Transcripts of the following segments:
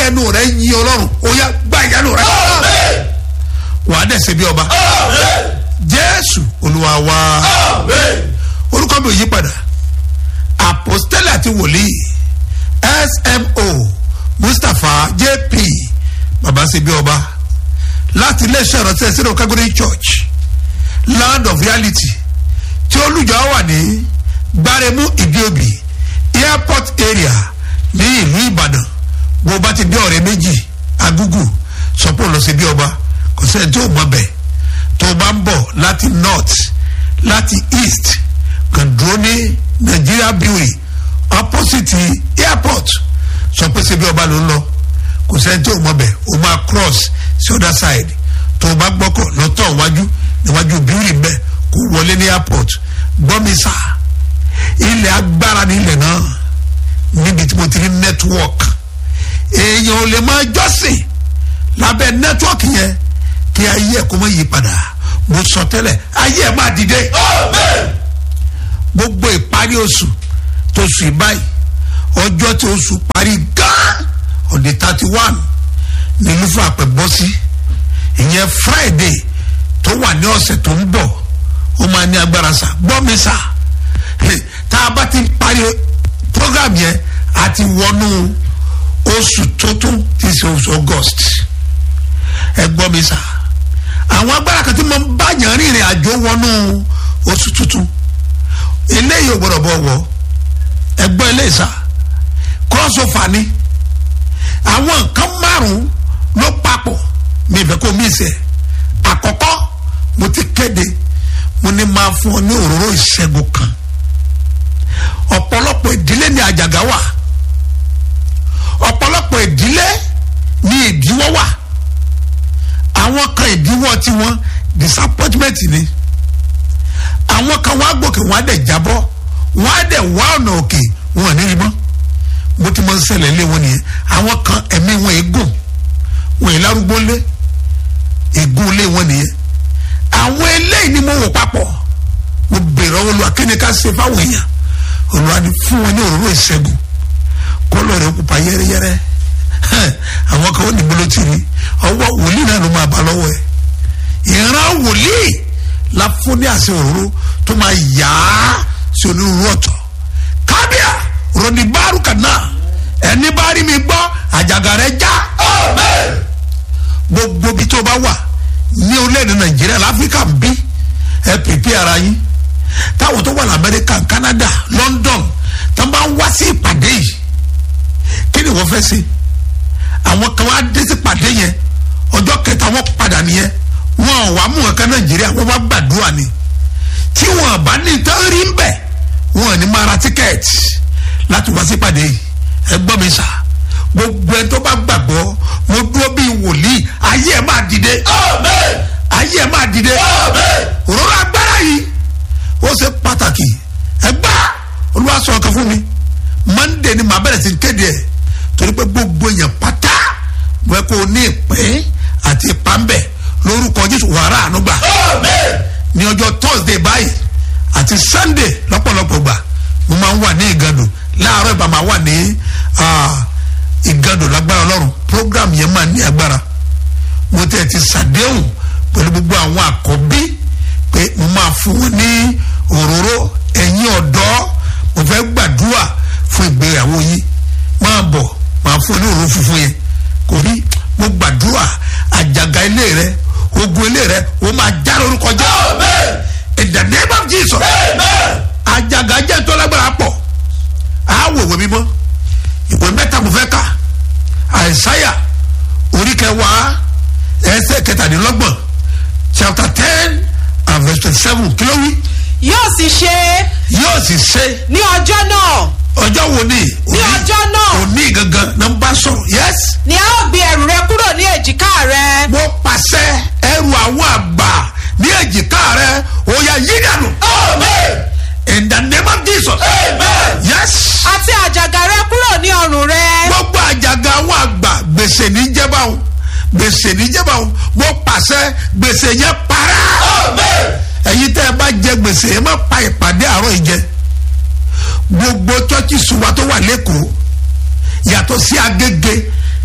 ẹnu rẹ yin ọlọ́run ó yá gba ìyanu rẹ wà á dẹ̀sẹ̀ bí ọba jésù olúwa wa orúkọ mi ò yí padà apostole àti wòlíì smo mustapha jp baba ṣe bí ọba láti iléeṣẹ́ ìrọ̀sẹ̀ sínú calgary church land of reality tí olùjọ wà ní gbaremu ìdíòbí airport area ní ìlú ìbàdàn bó bá ti dé ọ̀rẹ́ méjì agúgù sọpọ̀ lọ sí bí ọba kò sẹ́ni tí ò mọ̀ bẹ́ẹ̀ tó o bá ń bọ̀ láti north láti east kàn dúró ní nigeria brewery opposite airport sọ pé ṣe bí ọba ló ń lọ kò sẹ́ni tí ò mọ̀ bẹ́ẹ̀ o máa cross sí other side tó o bá gbọ́kọ̀ lọ́tọ̀ iwájú níwájú brewery bẹ́ẹ̀ kó wọlé ní airport gbọ́mísà ilẹ̀ agbára ní ilẹ̀ náà níbi tí mo ti rí network èèyàn ò lè máa jọ́sìn lábẹ́ network yẹn kí ayé ẹ̀ kó má yí padà mo sọ tẹ́lẹ̀ ayé ẹ̀ máa dìde gbogbo ìparí oṣù tó sùn báyìí ọjọ́ tí oṣù parí gán ọ̀dẹ thirty one ní lúfọ àpẹ bọ́ sí ìyẹn friday tó wà ní ọ̀sẹ̀ tó ń bọ̀ ó máa ní agbára sá gbọ́ mi sá tá a bá ti parí program yẹn a ti wọnú oṣù tuntun tí í ṣe oṣù august ẹ gbọ́ mi sá àwọn agbára kan tí mo ń bá yàn rìnrìn àjò wọnú oṣù tuntun eléyìí ò gbọdọ̀ bọ̀ wọ̀ ẹ gbọ́ eléyìí sá crossover ni àwọn nǹkan márùn-ún ló papọ̀ mi ìfẹ́ kó mi sẹ̀ àkọ́kọ́ mo ti kéde mo ní máa fún ọ ní òróró ìṣẹ́gun kan ọ̀pọ̀lọpọ̀ ìdílé ní àjàgà wà ọ̀pọ̀lọpọ̀ ìdílé ní ìdíwọ́ wà àwọn kan ìdíwọ́ tiwọn disappointment ni àwọn kan wá gòkè wọn á dẹ̀ jábọ́ wọn á dẹ̀ wá ọ̀nà òkè wọn ò ní rí mọ́ bó ti máa ń ṣẹlẹ̀ lé wọn nìyẹn àwọn kan ẹ̀mí wọn ègùn wọn è lárúgbó lé ègún lé wọn nìyẹn àwọn eléyìí ni mo wò papọ̀ mo bèrè ọwọ́ lu akéde ká ṣe fáwọn èèyàn olùwà ni fún wọn ní òróró ìṣẹ́gun kọ́lọ̀ rẹ̀ pupa yẹ́rẹ́yẹ́rẹ́ àwọn kan ó ní bolo tì ní ọwọ́ wòlíì náà ló máa bá lọ́wọ́ ẹ̀ ìran wòlíì la fún ní àṣẹ òróró tó máa yá sí onírúurú ọ̀tọ̀ kábíà rọ̀dì bárù kàná ẹni bá rí mi gbọ́ àjàgà rẹ̀ já gbogbo bí tó bá wà ní orílẹ̀-èdè nàìjíríà láfíríkà ń bí ẹ pèpè ara yín táwọn tó wà lamẹ́ríkà canada london tó bá ń wá sí ìpàdé yìí kí ni wọ́n fẹ́ ṣe àwọn kan wá dé sí ìpàdé yẹn ọjọ́ kẹta wọ́n padà nìyẹn wọn ò wá mú wọn kan nàìjíríà wọ́n bá gbàdúrà ni tí wọn bá ní tán rí ń bẹ̀ wọn ò ní máa ra tíkẹ́ẹ̀tì láti wá sí ìpàdé yìí ẹ gbọ́ mi sà gbogbo ẹ tó bá gbàgbọ́ mo dúró bíi wòlíì ayé ẹ máa dìde ayé ẹ máa dìde òróró agbára yìí ó ṣe pàtàkì ẹ gbá olúwa sọ ọkàn fún mi monday ni màá bẹ̀rẹ̀ sí kéde ẹ̀ torí pé gbogbo èèyàn pátá mo ẹ kó o ní ìpín àti ìpàmbẹ̀ lórúkọ jésù wàrà ànúgbà ní ọjọ́ thursday báyìí àti sunday lọ́pọ̀lọpọ̀ gbà mo máa ń wà ní ìgàdùn láàárọ̀ ìbá máa wà ní ìgàdùn lágbára ọlọ́run program yẹn máa ní agbára mo tẹ̀ ti sàdéhùn pẹ̀lú gbogbo àwọn àkọ́bí pé mo máa fún wọn ní òróró ẹ̀yìn ọ̀dọ́ mo fẹ́ gbàdúrà fún ìgbéyàwó yìí máa bọ̀ máa fún ní òróró funfun yẹn kò rí mo gbàdúrà àjàgà ilé rẹ ogun ilé rẹ o máa já lórúkọ jẹ in the name of jesus àjàgà jẹ́ tó lágbára pọ̀ àwọ̀ ìwé mímọ́ ìwé mẹ́ta mo fẹ́ kà àìsáyà orí kẹwàá ẹsẹ̀ kẹtàdínlọ́gbọ̀n chapter ten and verse twenty seven kí ló wí. yóò sì ṣe yóò sì ṣe ní ọjọ́ náà ọjọ́ wo ni ní ọjọ́ náà òní gangan náà ń bá sọ̀rọ̀ yes. ni a ó gbé ẹrù rẹ kúrò ní èjìká rẹ. mo pàṣẹ ẹrù àwọn àgbà ní èjìká rẹ ó yà yí dànù. in the name of jesus. yes. àti àjàgà rẹ kúrò ní ọrùn rẹ. gbogbo àjàgà àwọn àgbà gbèsè ní jẹba o gbèsè ní jẹba o mo pàṣẹ gbèsè yẹn para. ẹ̀yin tẹ́ ẹ bá jẹ gbèsè ẹ má pa ìpàdé àárọ̀ yìí jẹ gbogbo chọ́ọ̀chì ṣùgbọ́n tó wà lẹ́kọ̀ọ́ yàtọ̀ sí agége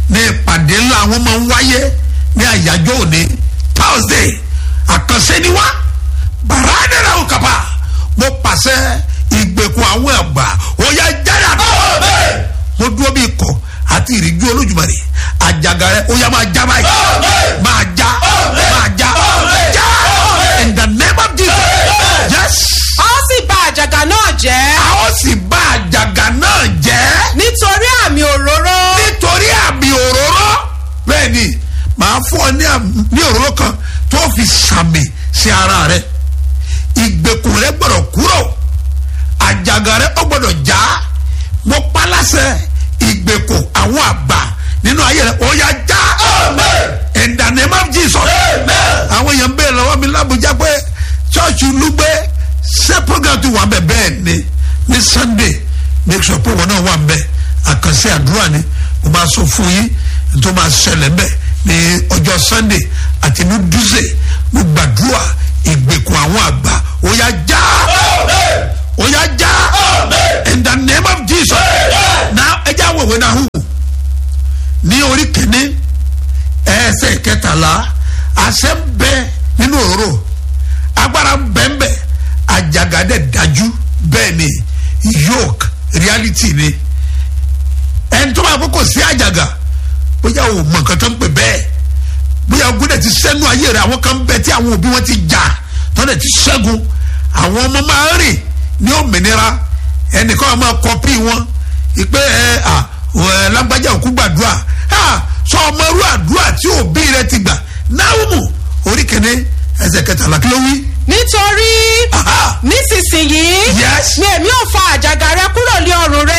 ní ìpàdé ńlá wọn máa ń wáyé ní àyájọ́ òní thursday àkànṣe ni wá bàrádẹ́rẹ́ ò kàpá mo pàṣẹ ìgbèkùn àwọn ẹ̀gbà ó yẹ jáde mo dúró bí ikọ̀ àti ìrìjú olójúmọ̀rì àjàgà rẹ ó yẹ máa já báyìí máa já máa já já in the name of jesus yes a ó sì bà àjàgà náà jẹ́ a ó sì bá àjàgà náà jẹ́ nítorí àmì òróró nítorí àmì òróró bẹ́ẹ̀ ni màá fún ọ ní àmì- ní òróró kan tó fi sàmì sí ara rẹ ìgbèkùn rẹ gbọdọ̀ kúrò àjàgà rẹ ó gbọdọ̀ já mo paláṣẹ ìgbèkùn àwọn àgbà nínú ayé rẹ ó yá já in the name of jesus àwọn èèyàn bẹ́ẹ̀ lọ́wọ́ mi lábújá pé ṣọ́ọ̀ṣì lúgbẹ́ ṣé program ti wà bẹ́ẹ̀ bẹ́ẹ̀ ni ní sunday make sure pé wọn náà wà bẹ́ẹ̀ àkànṣe àdúrà ni mo máa sọ fún yín tó máa ṣẹlẹ̀ bẹ́ẹ̀ ní ọjọ́ sunday àti ní dúzẹ̀ mo gbàdúrà ìgbèkùn àwọn àgbà ó yá já ó yá já in the name of jesus now ẹ jẹ́ àwọn ìwé náà hù ní orí kìíní ẹsẹ̀ kẹtàlá àṣẹ ń bẹ nínú òróró agbára ń bẹ ń bẹ àjàgàdẹ dájú bẹ́ẹ̀ ni yoke reality ni ẹni tó bá kó kò sí àjàgà bóyá o mọ nǹkan tó ń pè bẹ́ẹ̀ bóyá ogún dẹ̀ ti sẹ́nu ayé rẹ̀ àwọn kan bẹ tí àwọn òbí wọn ti jà tó dẹ̀ ti ṣẹ́gun àwọn ọmọ máa ń rìn ní òmìnira ẹnìkan máa kọpí wọn ìpè ẹ à ẹ lágbájá òkú gbàdúrà à sọ ọmọ irú àdúrà tí òbí rẹ ti gbà náwùmù orí kìíní ẹsẹ̀ kẹtàlá kí ló wí. nítorí Aha. nísinsìnyí Yes. ni èmi ò fa àjàgà rẹ kúrò ní ọrùn rẹ